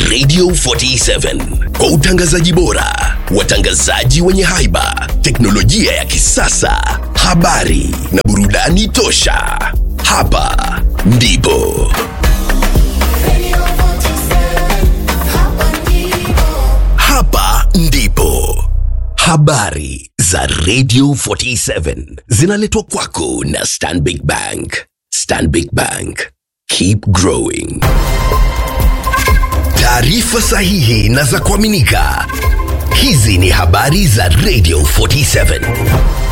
Radio 47 kwa utangazaji bora, watangazaji wenye haiba, teknolojia ya kisasa, habari na burudani tosha. Hapa ndipo hapa ndipo habari za Radio 47 zinaletwa kwako na Stanbic Bank. Stanbic Bank, keep growing. Taarifa sahihi na za kuaminika. Hizi ni habari za Radio 47.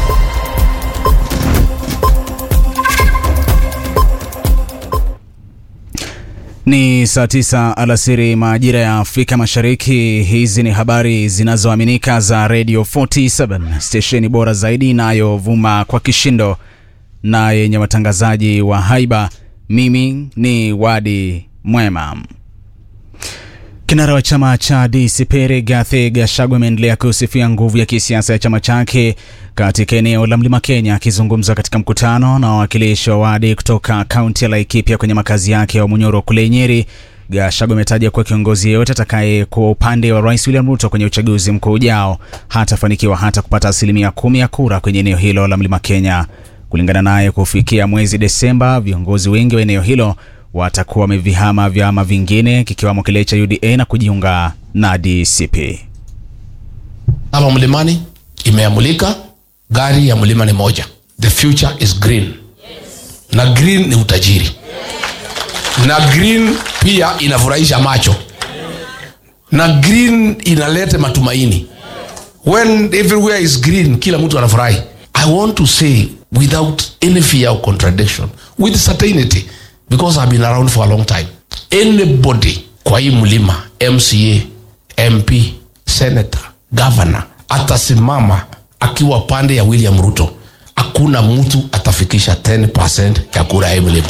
Ni saa tisa alasiri majira ya Afrika Mashariki. Hizi ni habari zinazoaminika za Radio 47, stesheni bora zaidi inayovuma kwa kishindo na yenye watangazaji wa haiba. Mimi ni Wadi Mwema. Kinara wa chama cha DCP Rigathi Gachagua ameendelea kusifia nguvu ya kisiasa ya chama chake katika eneo la Mlima Kenya. Akizungumza katika mkutano na wawakilishi wa wadi kutoka kaunti ya Laikipia kwenye makazi yake ya Munyoro kule Nyeri, Gachagua ametaja kuwa kiongozi yeyote atakaye kuwa upande wa Rais William Ruto kwenye uchaguzi mkuu ujao hatafanikiwa hata kupata asilimia kumi ya kura kwenye eneo hilo la Mlima Kenya. Kulingana naye, kufikia mwezi Desemba, viongozi wengi wa eneo hilo watakuwa wamevihama vyama vingine kikiwamo kile cha UDA na kujiunga na DCP. Hapa mlimani imeamulika, gari ya mlima ni moja, the future is green. Na green ni utajiri, na green pia inafurahisha macho, na green inaleta matumaini. When everywhere is green, kila mtu anafurahi. I want to say without any fear of contradiction, with certainty because I've been around for a long time. Anybody kwa hii mlima, MCA, MP, senator, governor atasimama akiwa pande ya William Ruto, hakuna mtu atafikisha 10% ya kura ya hii mlima.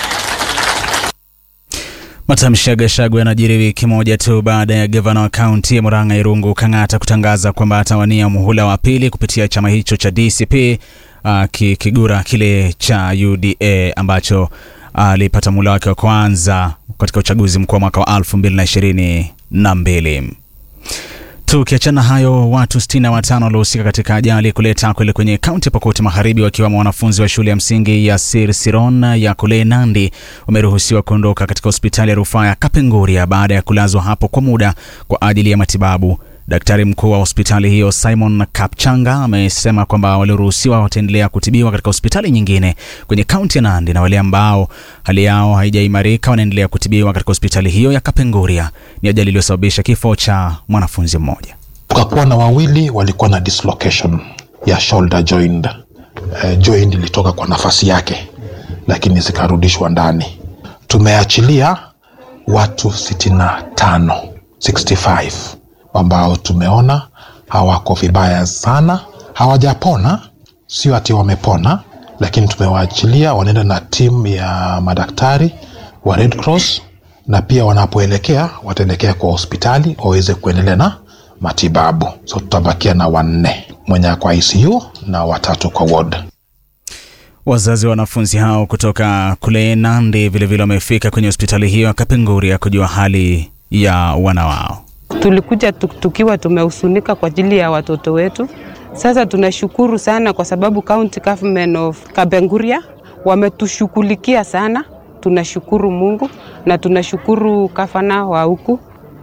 Matamshi ya Gachagua yanajiri wiki moja tu baada ya gavana wa kaunti ya Murang'a Irungu Kang'ata kutangaza kwamba atawania muhula wa pili kupitia chama hicho cha DCP akikigura kile cha UDA ambacho alipata muhula wake wa kwanza katika uchaguzi mkuu wa mwaka wa 2022. Tukiachana hayo, watu 65 waliohusika katika ajali kuleta kwele kwenye kaunti ya Pokoti Magharibi, wakiwemo wanafunzi wa shule ya msingi ya Sir Siron ya kule Nandi, wameruhusiwa kuondoka katika hospitali ya rufaa ya Kapenguria baada ya kulazwa hapo kwa muda kwa ajili ya matibabu. Daktari mkuu wa hospitali hiyo Simon Kapchanga amesema kwamba walioruhusiwa wataendelea kutibiwa katika hospitali nyingine kwenye kaunti ya Nandi na wale ambao hali yao haijaimarika wanaendelea kutibiwa katika hospitali hiyo ya Kapenguria. Ni ajali iliyosababisha kifo cha mwanafunzi mmoja. Tukakuwa na wawili walikuwa na dislocation ya shoulder joint. Uh, joint ilitoka kwa nafasi yake, lakini zikarudishwa ndani. Tumeachilia watu 65 65 ambao tumeona hawako vibaya sana, hawajapona, sio ati wamepona, lakini tumewaachilia wanaenda na timu ya madaktari wa Red Cross, na pia wanapoelekea wataelekea kwa hospitali waweze kuendelea na matibabu. So tutabakia na wanne, mwenye kwa ICU na watatu kwa ward. Wazazi wa wanafunzi hao kutoka kule Nandi vilevile wamefika kwenye hospitali hiyo ya Kapenguria kujua hali ya wana wao. Tulikuja tukiwa tumehusunika kwa ajili ya watoto wetu. Sasa tunashukuru sana kwa sababu County Government of Kapenguria wametushughulikia sana. Tunashukuru Mungu na tunashukuru gavana wa huku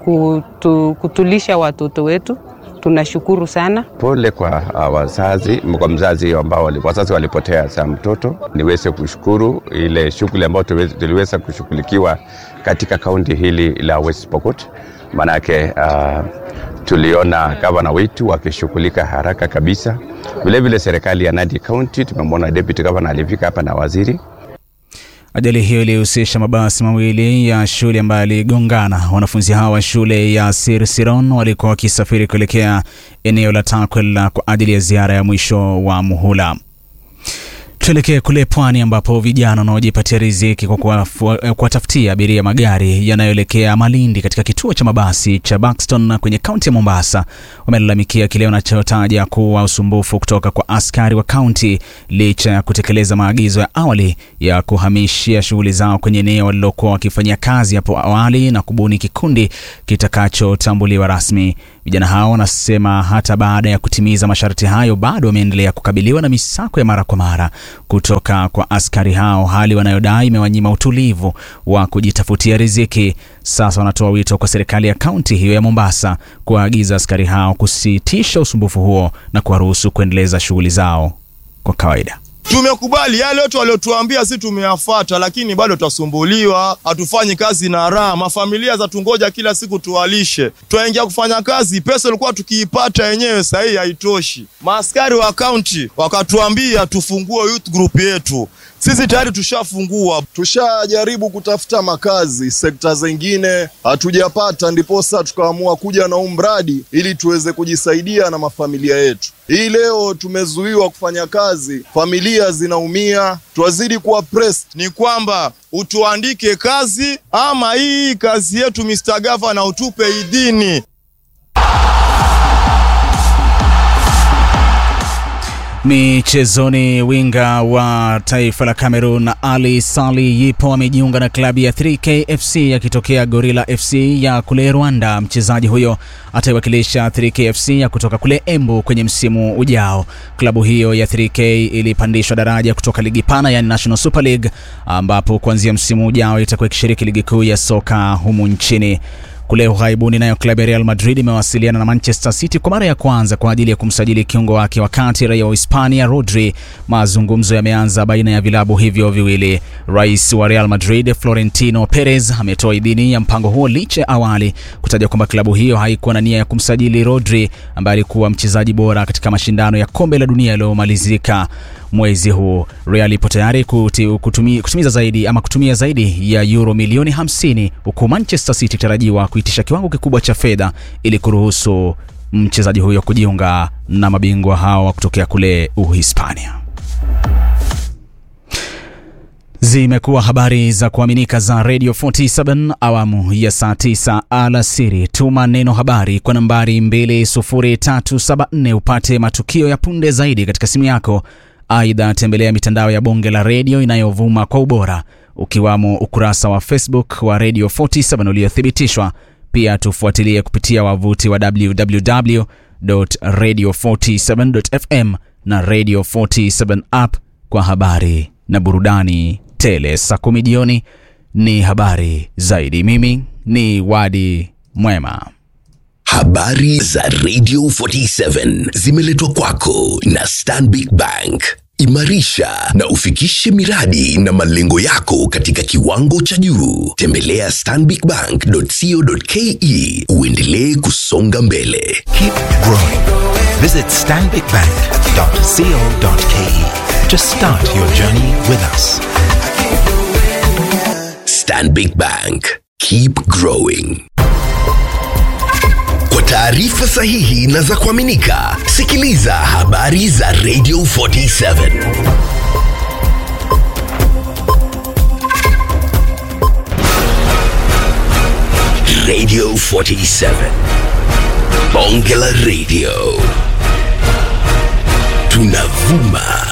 kutu, kutulisha watoto wetu. Tunashukuru sana. Pole kwa uh, wazazi, kwa mzazi ambao wali, wazazi walipotea za mtoto. Niweze kushukuru ile shughuli ambayo tuliweza kushughulikiwa katika kaunti hili la West Pokot, manake uh, tuliona gavana wetu wakishughulika haraka kabisa. Vilevile serikali ya Nandi County tumemwona deputy governor alifika hapa na waziri Ajali hiyo ilihusisha mabasi mawili ya shule ambayo yaligongana. Wanafunzi hao wa shule ya Sir Siron walikuwa wakisafiri kuelekea eneo la Takwel kwa ajili ya ziara ya mwisho wa muhula. Tuelekee kule pwani ambapo vijana wanaojipatia riziki kwa kuwafu- kuwatafutia abiria magari yanayoelekea Malindi katika kituo cha mabasi cha Buxton kwenye kaunti ya Mombasa wamelalamikia kile wanachotaja kuwa usumbufu kutoka kwa askari wa kaunti licha ya kutekeleza maagizo ya awali ya kuhamishia shughuli zao kwenye eneo walilokuwa wakifanyia kazi hapo awali na kubuni kikundi kitakachotambuliwa rasmi. Vijana hao wanasema hata baada ya kutimiza masharti hayo bado wameendelea kukabiliwa na misako ya mara kwa mara kutoka kwa askari hao, hali wanayodai imewanyima utulivu wa kujitafutia riziki. Sasa wanatoa wito kwa serikali ya kaunti hiyo ya Mombasa kuwaagiza askari hao kusitisha usumbufu huo na kuwaruhusu kuendeleza shughuli zao kwa kawaida. Tumekubali yale yote waliotuambia, si tumeyafata, lakini bado tutasumbuliwa, hatufanyi kazi na raha. Mafamilia za tungoja kila siku tuwalishe, twaingia kufanya kazi, pesa ilikuwa tukiipata yenyewe, sahii haitoshi. Maaskari wa kaunti wakatuambia tufungue youth group yetu, sisi tayari tushafungua, tushajaribu kutafuta makazi sekta zingine hatujapata, ndiposa tukaamua kuja na huu mradi ili tuweze kujisaidia na mafamilia yetu. Hii leo tumezuiwa kufanya kazi, familia zinaumia, twazidi kuwa pressed. ni kwamba utuandike kazi ama hii kazi yetu Mr. Gavana utupe idhini. Michezoni, winga wa taifa la Cameroon Ali Sali Yipo amejiunga na klabu ya 3K FC akitokea Gorilla FC ya kule Rwanda. Mchezaji huyo ataiwakilisha 3K FC ya kutoka kule Embu kwenye msimu ujao. Klabu hiyo ya 3K ilipandishwa daraja kutoka ligi pana, yani National Super League, ambapo kuanzia msimu ujao itakuwa ikishiriki ligi kuu ya soka humu nchini. Kule ughaibuni nayo klabu ya Real Madrid imewasiliana na Manchester City kwa mara ya kwanza kwa ajili ya kumsajili kiungo wake wakati raia wa Hispania Rodri. Mazungumzo yameanza baina ya vilabu hivyo viwili. Rais wa Real Madrid Florentino Perez ametoa idhini ya mpango huo licha ya awali kutaja kwamba klabu hiyo haikuwa na nia ya kumsajili Rodri ambaye alikuwa mchezaji bora katika mashindano ya kombe la dunia yaliyomalizika mwezi huu. Real ipo tayari kuti- kutumi, kutimiza zaidi ama kutumia zaidi ya euro milioni 50 huku Manchester City tarajiwa kuitisha kiwango kikubwa cha fedha ili kuruhusu mchezaji huyo kujiunga na mabingwa hawa kutokea kule Uhispania. Zimekuwa habari za kuaminika za Radio 47 awamu ya saa 9 alasiri. Tuma neno habari kwa nambari 20374 upate matukio ya punde zaidi katika simu yako. Aidha, tembelea mitandao ya bonge la redio inayovuma kwa ubora ukiwamo ukurasa wa Facebook wa Radio 47 uliothibitishwa. Pia tufuatilie kupitia wavuti wa www.radio47.fm na Radio 47 app kwa habari na burudani tele. Saa kumi jioni ni habari zaidi. Mimi ni Wadi Mwema. Habari za Radio 47 zimeletwa kwako na Stanbic Bank. Imarisha na ufikishe miradi na malengo yako katika kiwango cha juu. Tembelea stanbicbank.co.ke uendelee kusonga mbele. Keep growing. Visit stanbicbank.co.ke to start your journey with us. Stanbic Bank. Keep growing. Kwa taarifa sahihi na za kuaminika, sikiliza habari za Radio 47. Radio 47. Bonge la Radio. Tunavuma